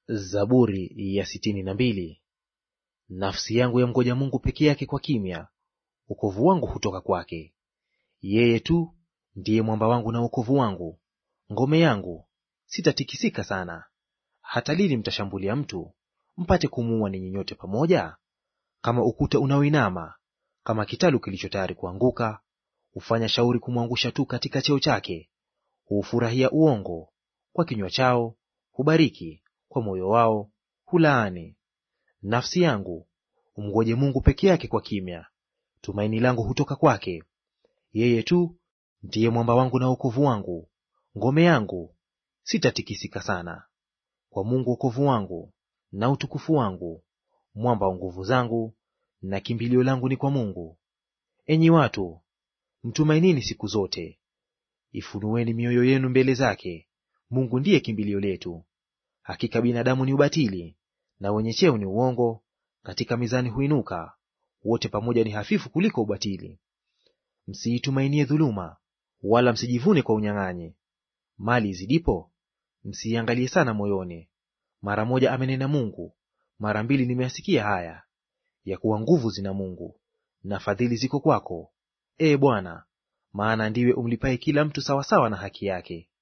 Zaburi ya sitini na mbili. Nafsi yangu yamngoja Mungu peke yake kwa kimya, wokovu wangu hutoka kwake. Yeye tu ndiye mwamba wangu na wokovu wangu, ngome yangu, sitatikisika sana. Hata lini mtashambulia mtu mpate kumuua ninyi nyote pamoja? Kama ukuta unaoinama, kama kitalu kilicho tayari kuanguka, hufanya shauri kumwangusha tu katika cheo chake. Huufurahia uongo, kwa kinywa chao hubariki, kwa moyo wao hulaani. Nafsi yangu umngoje Mungu peke yake kwa kimya, tumaini langu hutoka kwake. Yeye tu ndiye mwamba wangu na wokovu wangu, ngome yangu, sitatikisika sana. Kwa Mungu wokovu wangu na utukufu wangu, mwamba wa nguvu zangu, na kimbilio langu ni kwa Mungu. Enyi watu, mtumainini siku zote, ifunueni mioyo yenu mbele zake. Mungu ndiye kimbilio letu. Hakika binadamu ni ubatili, na wenye cheo ni uongo; katika mizani huinuka, wote pamoja ni hafifu kuliko ubatili. Msiitumainie dhuluma, wala msijivune kwa unyang'anyi. Mali izidipo, msiiangalie sana moyoni. Mara moja amenena Mungu, mara mbili nimeyasikia haya, ya kuwa nguvu zina Mungu, na fadhili ziko kwako, ee Bwana, maana ndiwe umlipaye kila mtu sawasawa na haki yake.